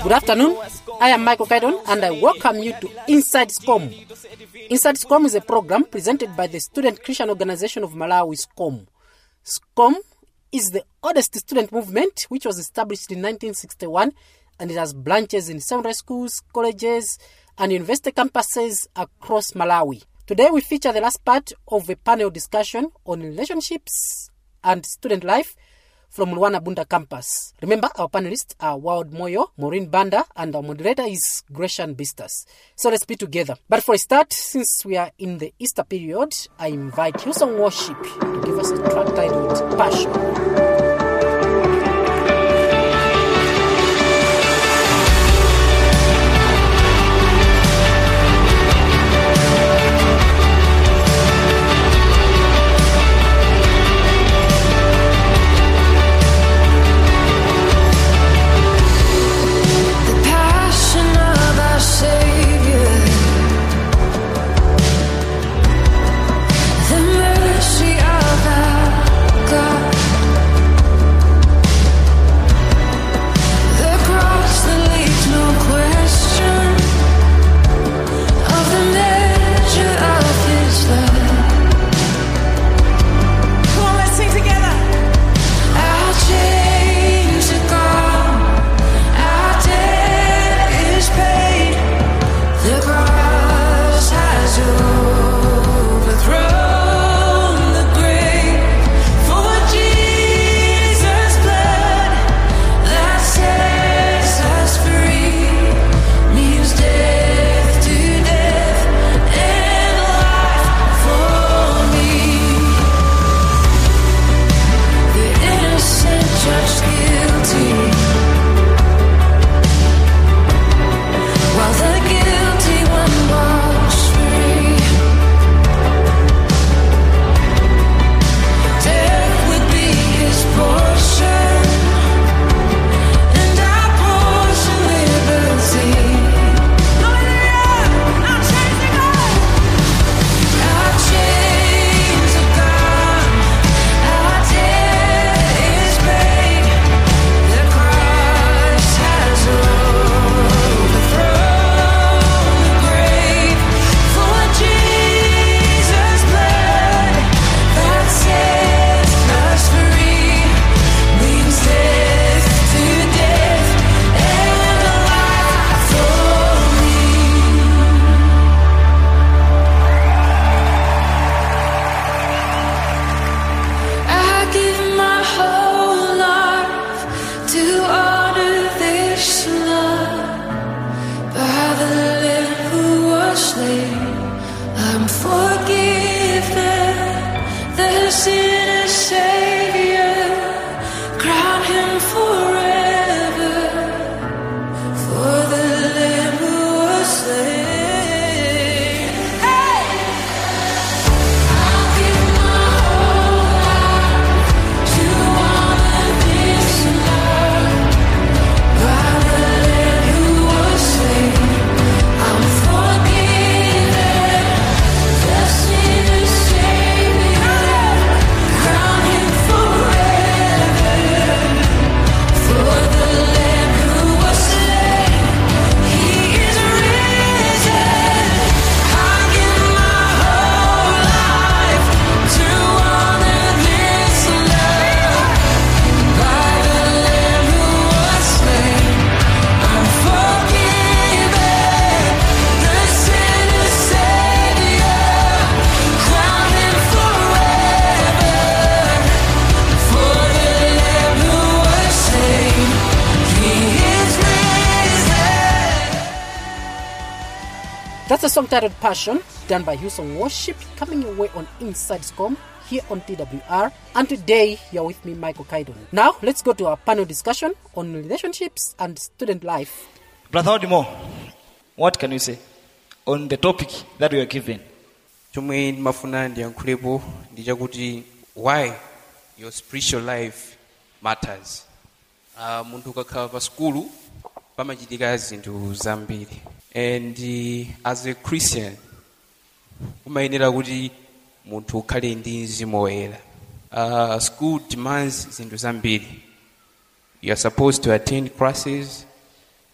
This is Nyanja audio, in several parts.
Good afternoon. I am Michael Kaidon and I welcome you to Inside SCOM. Inside SCOM is a program presented by the Student Christian Organization of Malawi, SCOM. SCOM is the oldest student movement which was established in 1961 and it has branches in secondary schools, colleges, and university campuses across Malawi. Today we feature the last part of a panel discussion on relationships and student life from Luana Bunda campus. Remember, our panelists are Wild Moyo, Maureen Banda, and our moderator is Gresham Bistas. So let's be together. But for a start, since we are in the Easter period, I invite Hillsong Worship to give us a track titled Passion. The passion of our Savior, the mercy of our God, the cross that leaves no question of the measure of His love. Come on, let's sing together. Our chains are gone. Our debt is paid. The cross has overthrown the grave. For Jesus' blood that sets us free means death to death and life for me. The innocent judged guilty, while the guilty one walks free. Death would be his portion, and our portion liberty. Hallelujah. Our chains are gone. Our chains are gone. Our debt is paid. The cross has overthrown the grave. For Jesus' blood that sets us free means death to death and life for me. I give my whole life to honor this love by the Lamb who was slain. I'm forgiven, the sinner Savior, crown Him forever for the Lamb who was slain. I'll give my whole life to honor this love by the Lamb who was slain. I'm forgiven, the sinner Savior, crown Him forever for the Lamb who was slain. He is risen. I give my whole life to honor this love by the Lamb who was slain. I'm forgiven, the sinner Savior, crown Him forever for the Lamb who was slain. He is risen. That's a song titled Passion, done by Hillsong Worship, coming your way on Inside SCOM here on TWR. And today, you're with me, Michael Kaidon. Now, let's go to our panel discussion on relationships and student life. Brother Odimo, what can you say on the topic that we are given? chomwe ndimafuna ndiyankhulepo ndi chakuti why your spiritual life matters uh, munthu ukakhala pa skulu pamachitika zinthu zambiri and uh, as a christian umayenera kuti munthu ukhale ndi mzimu woyera uh, school demands zinthu zambiri you are supposed to attend classes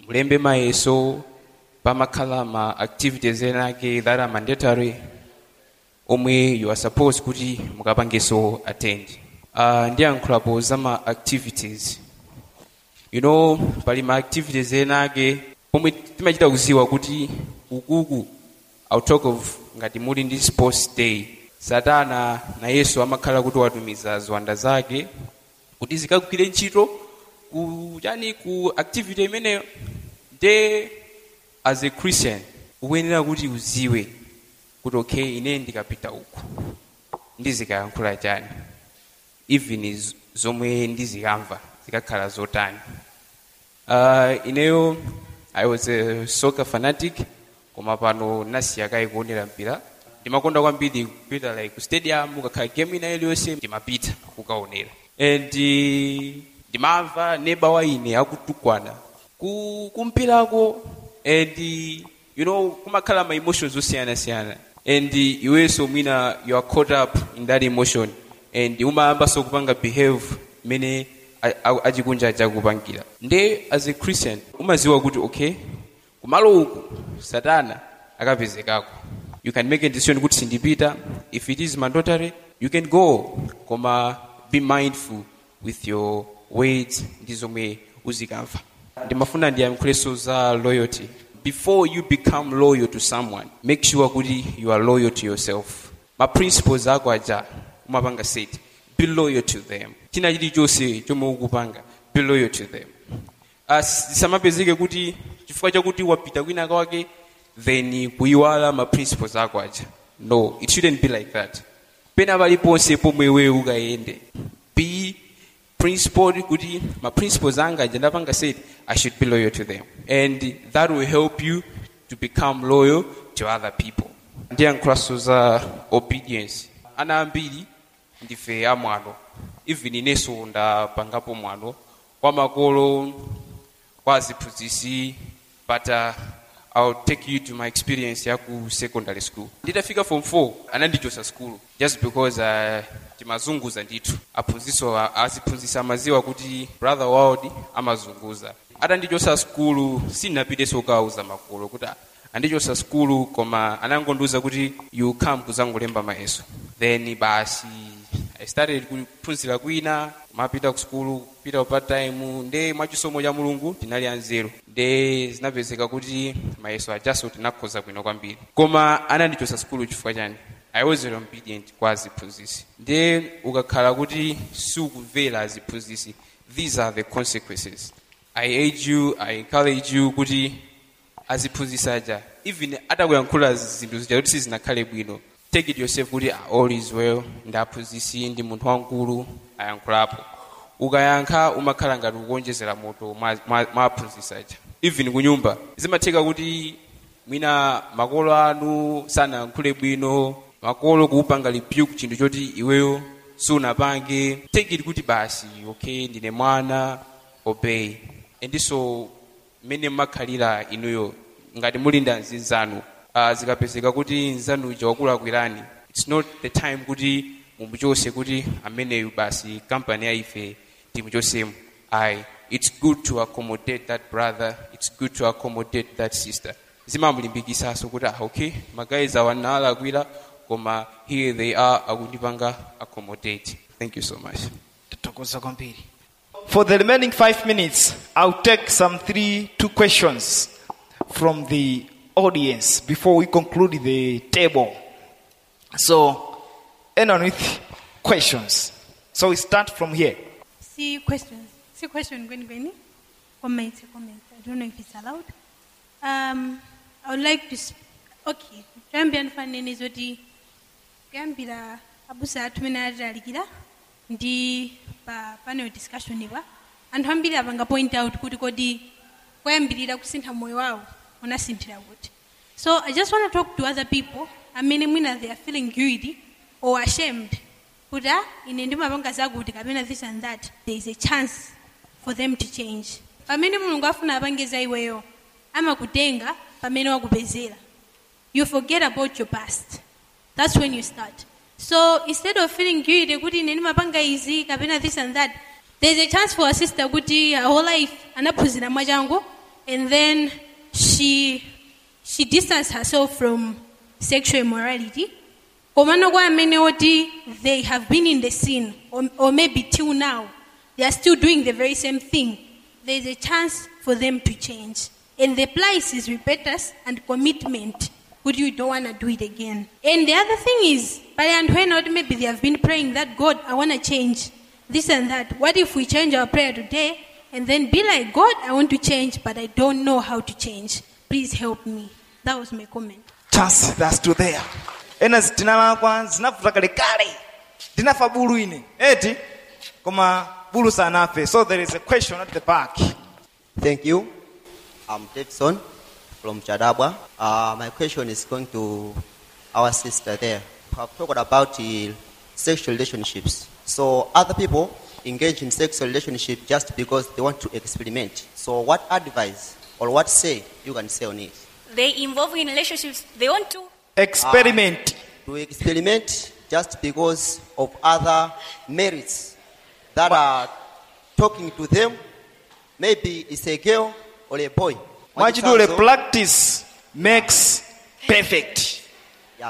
mulembe mayeso pamakhala ma activities enake that are mandatory omwe you are supposed kuti mukapangeso attend uh, ndiyankhulapo za ma activities you know pali ma activities enake pomwe timachita kuziwa kuti ukuku I'll talk of ngati muli ndi sports day satana na yesu amakhala kuti watumiza ziwanda zake kuti zikagwire ntchito ku chani ku activity imeneyo nde as a christian ukuyenera kuti uziwe kuti okay ine ndikapita uku ndizikayankhula chani even z- zomwe ndizikamva zikakhala zotani uh, ineyo i was a soccer fanatic koma pano nasiya kayi kuonera mpira ndimakonda kwambiri kupita like ku stadium ukakhala game ina iliyonse ndimapita kukaonera and uh, ndimamva neba wa ine akutukwana ku kumpirako and uh, you know kumakhala ma emotions osiyanasiyana and uh, iwenso mwina you are caught up in that emotion and umayambanso kupanga behave mene a- a- achikunja chakupangira nde as a christian umaziwa kuti okay kumalo uku satana akapezekako you can make a decision kuti sindipita if it is mandatory you can go koma be mindful with your words ndi zomwe uzikamva ndimafuna ndiyankhulenso za loyalty before you become loyal to someone make sure kuti you are loyal to yourself ma principles ako aja umapanga set be loyal to them china chilichonse chomwe ukupanga be loyal to them As- zisamapezeke kuti chifukwa chakuti wapita kwina kwake then kuyiwala ma principles ako aja no it shouldn't be like that pena paliponse pomwe iwe ukayende be principled kuti ma principles anga aja ndapanga said i should be loyal to them and that will help you to become loyal to other people ndiyankhulanso za obedience ana ambiri ndife amwano even inenso ndapangapo mwano kwa makolo kwa aziphunzitsi but uh, I'll take you to my experience ya ku secondary school nditafika form 4 anandichosa school just because uh, timazunguza ndithu aphunzitsi aziphunzitsi amaziwa kuti brother world amazunguza atandichosa skulu sindinapiteso kukauza makolo kuti "Ah, andichosa skulu koma anangondiuza kuti you come kuzangolemba mayeso then basi i started kuphunzira kwina mapita ku skulu kupita part time nde mwachisomo cha mulungu tinali anzeru nde zinapezeka kuti mayeso ajaso tinakhoza bwino kwambiri koma anandichosa skulu chifukwa chani i wasn't obedient kwa aziphunzitsi nde ukakhala kuti sukumvera aziphunzitsi these are the consequences i urge you i encourage you kuti aziphunzitsi aja even atakuyankhula zinthu zija kuti sizinakhale bwino take it yourself kuti "Ah, all is well ndaphunzitsi ndi munthu wankulu ayankhulapo ukayankha umakhala ngati ukuonjezera moto mwa- mwa mwa aphunzitsi aja even kunyumba zimatheka kuti mwina makolo anu sanayankhule bwino makolo kuupanga rebuke chinthu choti iweyo sunapange take it kuti basi okay ndine mwana obey endiso mmene mmakhalira inuyo ngati muli ndi anzanu uh, zikapezeka kuti nzanu uja wakulakwirani its not the time kuti mumuchose kuti ameneyu basi kampani ya ife timuchosemu ayi it's good to accommodate that brother it's good to accommodate that sister zimamulimbikisaso kuti ah okay magayiz awa nalakwira koma here they are akundipanga accommodate thank you so much tathokoza kwambiri For the remaining five minutes, I'll take some three, two questions from the audience before we conclude the table. So, anyone with questions? So we start from here. See questions. See question Gwen Gwen. Comment, comment. I don't know if it's allowed. Um, I would like to. Sp- okay. Twambia nfanene zoti kuyambira abusa athu mene atalalikira ndi pa panel discussion ipa anthu ambiri apanga point out kuti kodi koyambirira kusintha moyo wawo unasinthira kuti so i just want to talk to other people amene mwina they are feeling guilty or ashamed kuti ah ine ndimapanga zakuti kapena this and that there is a chance for them to change pamene mulungu afuna apange za iweyo amakutenga pamene wakupezera you forget about your past that's when you start so instead of feeling guilty kuti ine ndimapanga izi kapena this and that there's a chance for a sister kuti her whole life anaphunzira mwachangu and then she she distanced herself from sexual immorality komano kwa amene oti they have been in the sin or, or maybe till now they are still doing the very same thing there is a chance for them to change and the price is repentance and commitment would you don't want to do it again and the other thing is pale anthu ena oti maybe they have been praying that god i want to change this and that what if we change our prayer today and then be like god i want to change but i don't know how to change please help me that was my comment chance that's to there ena tinalakwa zinavuta kalekale ndinafa bulu ine eti koma bulu sanafe so there is a question at the back Thank you. I'm Davidson from Chadabwa. Uh, my question is going to our sister there. We have talked about uh, sexual relationships. So other people engage in sexual relationship just because they want to experiment. So what advice or what say you can say on it? They involve in relationships. They want to. experiment To experiment just because of other merits that are talking to them. Maybe it's a girl or a boy. mwachidule Mwachitsanzo- practice makes perfect Yeah.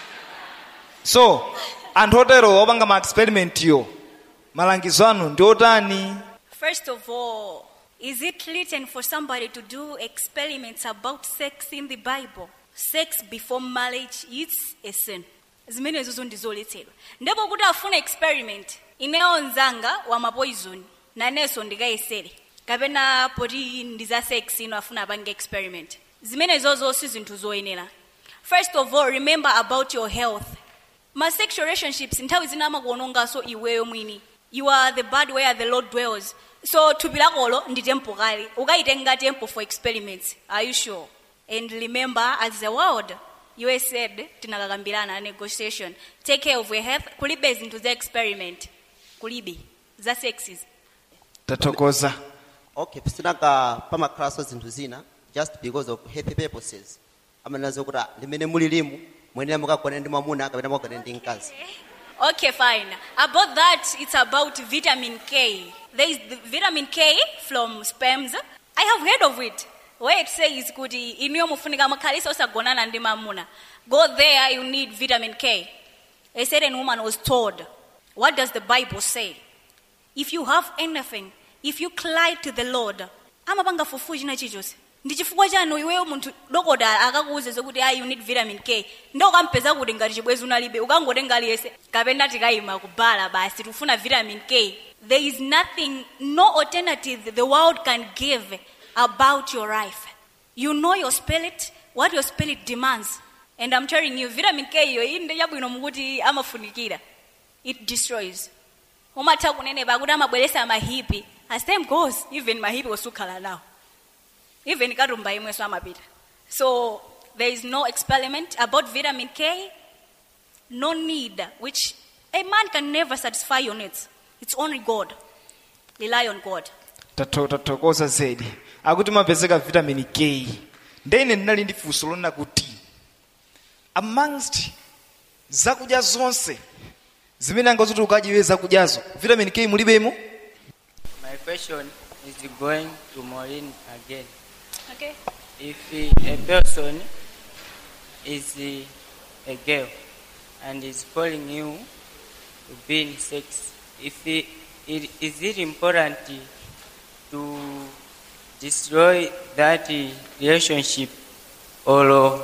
so anthu otero opanga ma experiment yo malangizo anu ndi otani First of all, is it written for somebody to do experiments about sex in the Bible? Sex before marriage is a sin. zimenezo ndizoletsedwa ndipo kuti afune experiment ineyo nzanga wa mapoison nanenso ndikayesere kapena poti ndi za sex ino afuna apange experiment zimenezozo si zinthu zoyenera first of all remember about your health ma sexual relationships nthawi zina amakuononganso iweyo mwini you are the body where the lord dwells so thupi lakolo ndi tempo kale ukayitenga tempo for experiments are you sure and remember as the world you said tinakakambirana negotiation take care of your health kulibe zinthu za experiment kulibe za sexes tathokoza okay pisinaka pamakhalanso zinthu zina just because of health purposes amanazo kuti ah, limene muli limu mwenera mukagwana ndi mwamuna kapena mukagwana ndi mkazi Okay, fine. About that, it's about vitamin K. There is the vitamin K from sperms. I have heard of it. Where it says kuti iniyo mufunika makhalisa osagonana ndi mamuna. Go there, you need vitamin K. A certain woman was told, what does the Bible say? If you have anything, if you cry to the Lord, amapanga fufu china chichonse ndi chifukwa chanu iweyo munthu dokotala akakuuze zokuti ayi you need vitamin k ndo ukampeza kuti ngati chibwezi unalibe ukangotenga aliyese kapena tikayima kubala basi tifuna vitamin k there is nothing no alternative the world can give about your life you know your spirit what your spirit demands and i'm telling you vitamin k iyo iyi ndi chabwino mukuti amafunikira it destroys umatha kunenepa kuti amabweresa mahipi as time goes even mahipi osukhala nawo even katumba imwenso amapita so there is no experiment about vitamin k no need which a man can never satisfy your needs it's only god rely on god Tatho- tathokoza zedi akuti mapezeka vitamin k ndene ndinali ndi funso lona kuti amongst zakudya zonse zimene angazuti ukadyiwe zakudyazo vitamin k mulibemo My question is going to Maureen again. okay If uh, a person is uh, a girl and is calling you to be in sex, if he, it, is it important to destroy that uh, relationship or uh,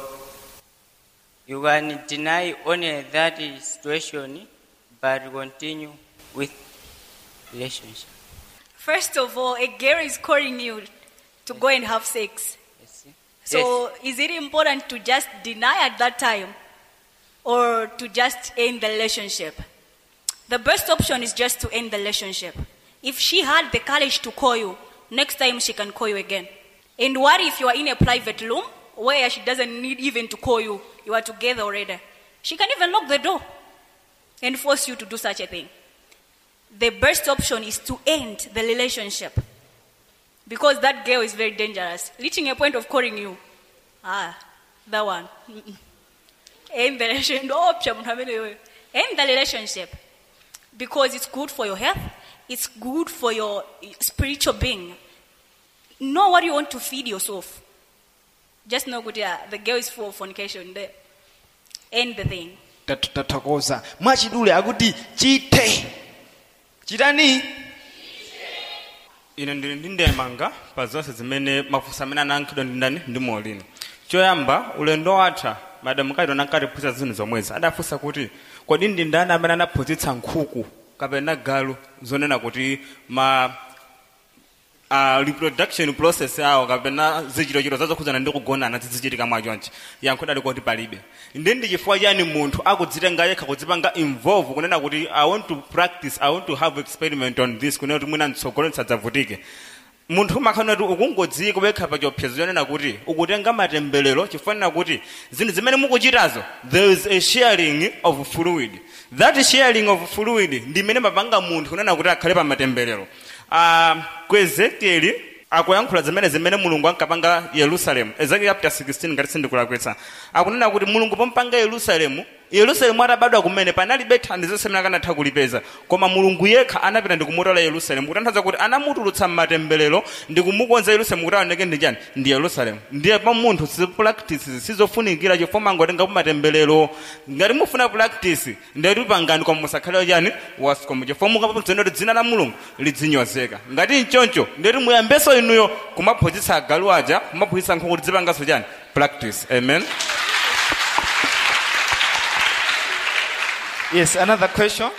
you can deny only that uh, situation but continue with relationship? first of all a girl is calling you to go and have sex Yes. so is it important to just deny at that time or to just end the relationship? The best option is just to end the relationship. If she had the courage to call you, next time she can call you again. And what if you are in a private room where she doesn't need even to call you? You are together already. She can even lock the door and force you to do such a thing. The best option is to end the relationship because that girl is very dangerous, reaching a point of calling you. Ah, that one. Mm-mm. End the relationship. No option, munthu ameneyoyo. End the relationship because it's good for your health, it's good for your spiritual being. know what you want to feed yourself just know kuti uh, the girl is for fornication the end the thing Tat- tathokoza mwachidule akuti chithe chitani ine ndili ndi ndemanga pa zonse zimene mafunso amene anayankhidwa ndi ndani ndi molini choyamba ulendo watha madamu kaitona ankatiphunzitsa zinthu zomwezi adafunsa kuti kodi ndi ndani amene anaphunzitsa nkhuku kapena galu zonena kuti ma uh, reproduction process yawo kapena zichitochito zazokhudzana ndi kugonana zizichitika mwachonchi yankho dali kuti palibe ndi ndi chifukwa chani munthu akudzitenga yekha kudzipanga involve kunena kuti i want to practice i want to have experiment on this kunena kuti mwina mtsogolo nsadzavutike munthu umakhala kuti ukungodzika wekha pa chiopsezo chonena kuti ukutenga matembelero chifanira kuti zinthu zimene mukuchitazo there is a sharing of fluid that sharing of fluid ndi imene mapanga munthu kunena kuti akhale pa matembelero uh, ku ezekieli akuyankhula zimene zimene mulungu ankapanga yerusalemu ezekieli chapter 16 ngati sindikulakwitsa akunena kuti mulungu pompanga yerusalemu yerusalemu atabadwa kumene panalibe thandizo zonse amene akanatha kulipeza koma mulungu yekha anapita ndi kumutola yerusalemu kutanthauza kuti anamutulutsa mmatembelero ndi kumukonza yerusalemu kuti aoneke ndi chani ndi yerusalemu ndiye pa munthu zipractice sizofunikira chifukwa mangotenga matembelero ngati mufuna practice ndiyati pangani koma musakhale chani wascom chifukwa mukapuzena kuti dzina la mulungu lidzinyozeka ngati nchoncho ndiyati muyambeso inuyo kumaphunzitsa agalu aja kumaphunzitsa nkhuku kuti zipangaso chani practice amen yes another question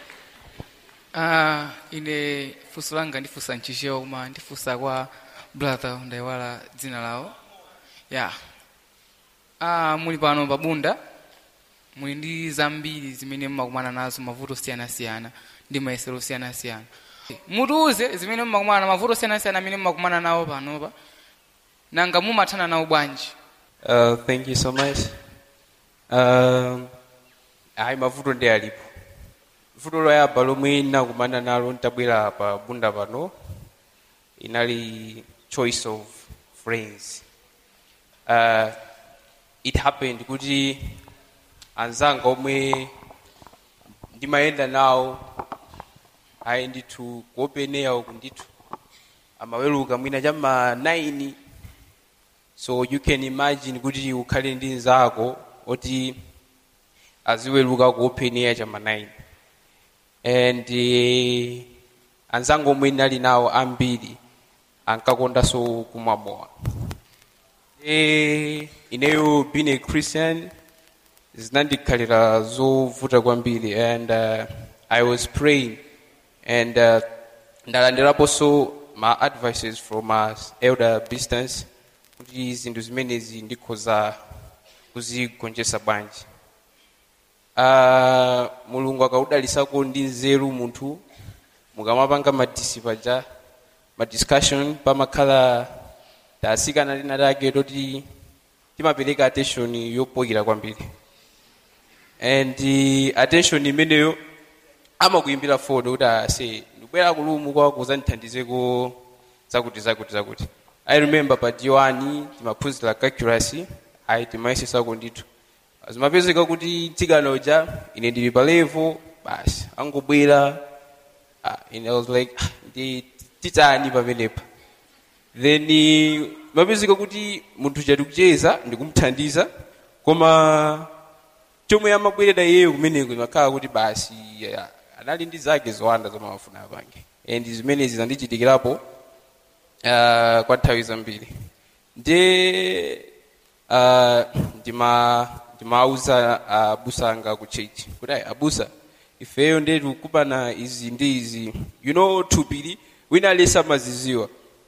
Ah, ine funso langa ndifunsa mchichewa koma ndifunsa kwa brother ndayiwala dzina lawo ya ah, muli pano pabunda muli ndi zambiri zimene mmakumana nazo mavuto osiyanasiyana ndi mayesero osiyanasiyana mutiuze zimene mmakumana mavuto osiyanasiyana amene mmakumana nawo panopa nanga mumathana nawo bwanji Uh, thank you so much. Um, ayi mavuto ndi alipo vuto loyamba lomwe ndinakumana nalo ntabwera pa bunda pano inali choice of friends uh, it happened kuti anzanga omwe ndimayenda nawo ayi ndithu kuopeneya uku ndithu amaweruka mwina chamma 9 so you can imagine kuti ukhale ndi nzako oti aziweruka ku open air chama 9 and uh, anzangu omwe ndinali nawo ambiri ankakondanso kumwa mowa e, ineyo being a christian zinandikhalira zovuta kwambiri and uh, i was praying and uh, ndalandiraponso ma advices from a elder distance kuti zinthu zimenezi ndikhoza kuzigonjetsa bwanji uh, mulungu akaudalisako ndi nzeru munthu mukamapanga madisi paja madiscussion pamakhala tasikana lina lake toti timapereka attention yopokera kwambiri and uh, attention imeneyo amakuimbira foni kuti ase ndikubwera kulumu kwa kuzandithandizeko zakuti zakuti zakuti i remember pa d1 timaphunzira calculus ayi timayesesako ndithu zimapezeka kuti tsikana uja ine ndili pa level basi angobwera ah, and i was like ah, ndi titani pamenepa then mapezeka kuti munthu chati kucheza ndikumthandiza koma chomwe amabwerera iyeyo kumeneko imakhala kuti basi yeah, anali ndi zake zowanda zomwe amafuna apange and zimenezi zandichitikirapo uh, kwa nthawi zambiri nde uh, ndima ndimauza abusa anga ku church kuti ayi abusa ifeyo nde tikupana izi ndi izi you know thupili wina alesi amaziziwa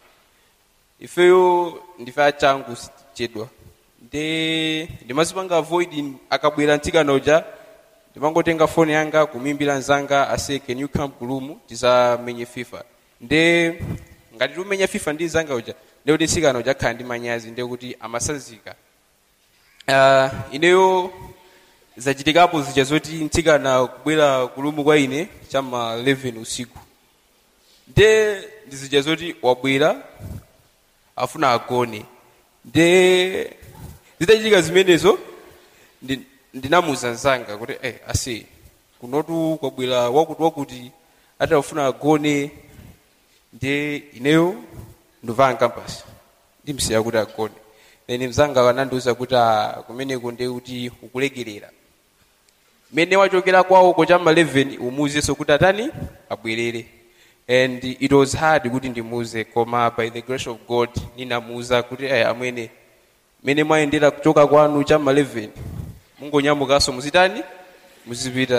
ifeyo ndife achangu chedwa nde ndimazipanga avoid akabwera mtsikana uja ndimangotenga foni yanga kumimbira nzanga ase can you come kulumu tizamenye fifa nde ngati tumenya fifa ndi nzanga uja nde kuti mtsikana uja akhala ndi manyazi nde kuti amasanzika uh, ineyo zachitikapo zija zoti mtsikana kubwera kulumu kwa ine chama 11 usiku nde ndizija zoti wabwera afuna agone nde zitachitika zimenezo ndi- ndinamuza nzanga kuti eh, ase kunotu kwabwera wakuti wakuti ati afuna agone nde ineyo nduvaa campus ndimsiya kuti agone then mzanga anandiuza kuti ah, kumeneko ndiye kuti ukulekerera mene wachokera kwawoko chamma 11 umuuzenso kuti atani abwerere and it was hard kuti ndimuuze koma by the grace of god ninamuuza kuti aya amwene mene mwayendera kuchoka kwanu chamma 11 mungonyamukanso muzitani muzipita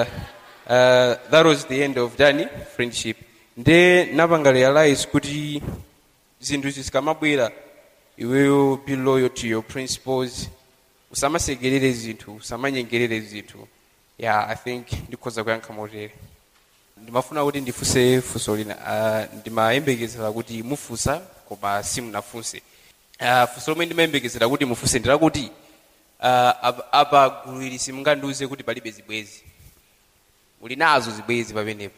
uh, that was the end of dani friendship nde napanga realize kuti zinthu zikamabwera iweyo be loyal to your principles usamasekerere zinthu usamanyengerere zinthu yeah i think ndikhoza kuyankha motere ndimafuna kuti ndifunse funso lina uh, ndimayembekezera kuti mufunsa koma simunafunse uh, funso lomwe ndimayembekezera kuti mufunse ndilakuti uh, apa- apa gulu ili simungandiuze kuti palibe zibwezi muli nazo zibwezi pamenepo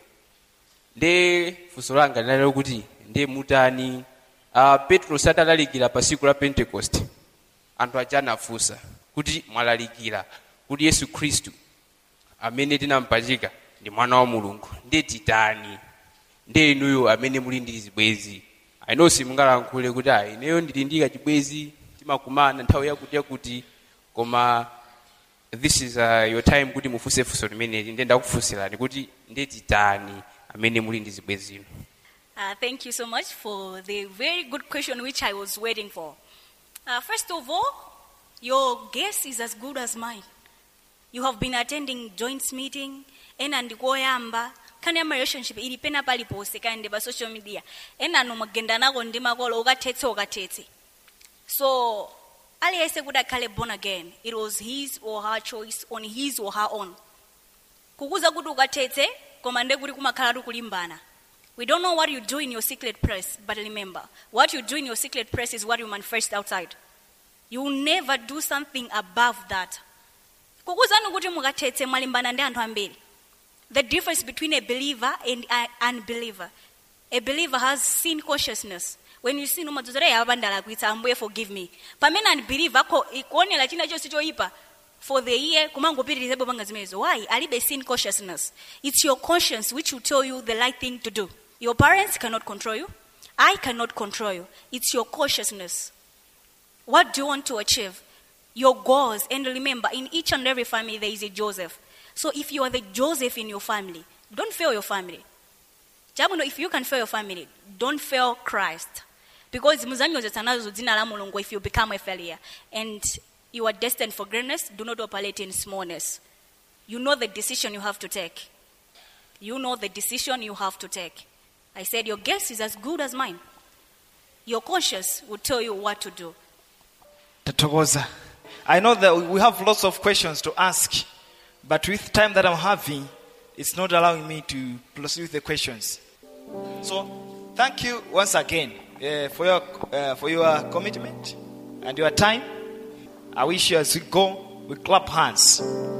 nde funso langa linalero kuti nde mutani uh, petro satalalikira pa tsiku la pentecost anthu aja anafunsa kuti mwalalikira kuti yesu khristu amene tinampachika ndi mwana wa mulungu nde titani nde inuyo amene muli ndi zibwezi aino simungalankhule kuti ayi ineyo ndili ndi kachibwezi timakumana nthawi yakuti yakuti koma this is uh, your time kuti mufunse funso limeneli nde ndakufunsirani kuti nde titani amene muli ndi zibwezino Uh, thank you so much for the very good question which I was waiting for. Uh, first of all, your guess is as good as mine. You have been attending joint meeting, ena ndikoyamba nkhani ya relationship ili pena paliponse kaende pa social media ena anu mwagenda nako ndi makolo ukathetse ukathetse so aliyense kuti akhale born again it was his or her choice on his or her own kukuza kuti ukathetse koma nde kuti kumakhala kulimbana we don't know what you do in your secret place but remember what you do in your secret place is what you manifest outside you will never do something above that kukuzani kuti mukathetse mwalimbana ndi anthu ambiri the difference between a believer and an unbeliever a believer has sin consciousness when you sin umadzozera ya abandala kuitsa ambuye forgive me pamene unbeliever akho ikuonera china chonse choyipa for the year kumangopitirizabe panga zimenezo why alibe sin consciousness it's your conscience which will tell you the right thing to do your parents cannot control you i cannot control you it's your consciousness what do you want to achieve your goals and remember in each and every family there is a joseph so if you are the joseph in your family don't fail your family chabwino if you can fail your family don't fail christ because muzanyozetsa nazo dzina la mulungu if you become a failure and you are destined for greatness do not operate in smallness you know the decision you have to take you know the decision you have to take i said your guess is as good as mine your conscience will tell you what to do Tatogoza. I know that we have lots of questions to ask, but with time that I'm having, it's not allowing me to proceed with the questions. So, thank you once again uh, for your uh, for your commitment and your time. I wish you as we go, we clap hands.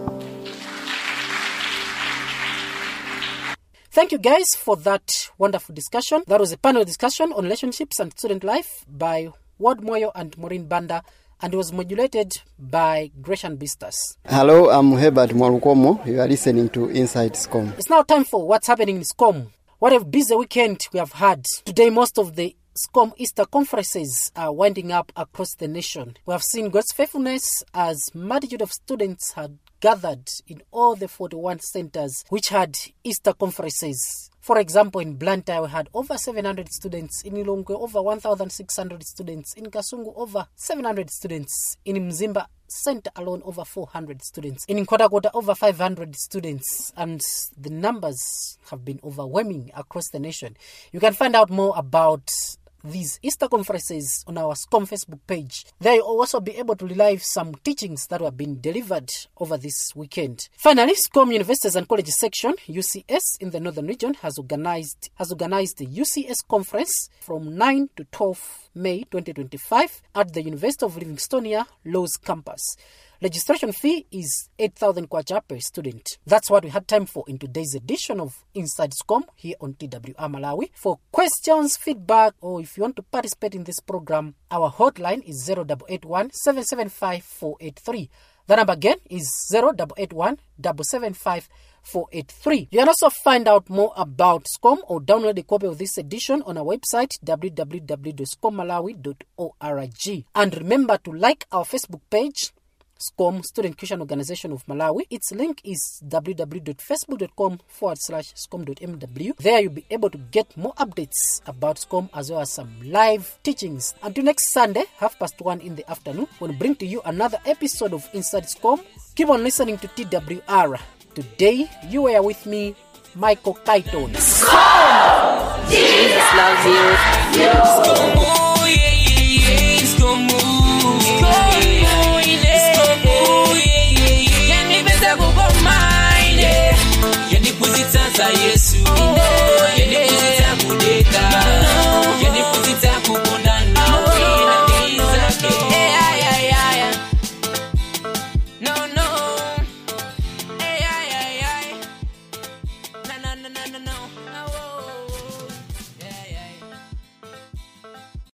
Thank you guys for that wonderful discussion. That was a panel discussion on relationships and student life by Ward Moyo and Maureen Banda and it was modulated by Gresham Bistas. Hello, I'm Herbert Mwalukomo. You are listening to Inside SCOM. It's now time for what's happening in SCOM. What a busy weekend we have had. Today, most of the SCOM Easter conferences are winding up across the nation. We have seen God's faithfulness as multitude of students had gathered in all the 41 centers which had Easter conferences. For example, in Blantyre, we had over 700 students. In Ilongwe, over 1,600 students. In Kasungu, over 700 students. In Mzimba Center alone, over 400 students. In Nkota over 500 students. And the numbers have been overwhelming across the nation. You can find out more about these Easter conferences on our SCOM Facebook page. There you'll also be able to relive some teachings that have been delivered over this weekend. Finally, SCOM Universities and Colleges section, UCS in the Northern Region, has organized has organized the UCS conference from 9 to 12 May 2025 at the University of Livingstonia Laws campus. Registration fee is 8,000 kwacha per student. That's what we had time for in today's edition of Inside SCOM here on TWR Malawi. For questions, feedback, or if you want to participate in this program, our hotline is 0881 775 483. The number again is 0881 775 483. You can also find out more about SCOM or download a copy of this edition on our website www.scommalawi.org. And remember to like our Facebook page SCOM, Student Christian Organization of Malawi. Its link is www.facebook.com forward slash scom.mw. There you'll be able to get more updates about SCOM as well as some live teachings. Until next Sunday, half past one in the afternoon, we'll bring to you another episode of Inside SCOM. Keep on listening to TWR. Today, you were with me, Michael Kaiton. Jesus loves you. yanipuzitsa yesu yanipuzitsa kudeka yanipuzitsa kukondana wina ndizake No, no. Ay, ay, ay, ay. Na, na, na, na, na, no.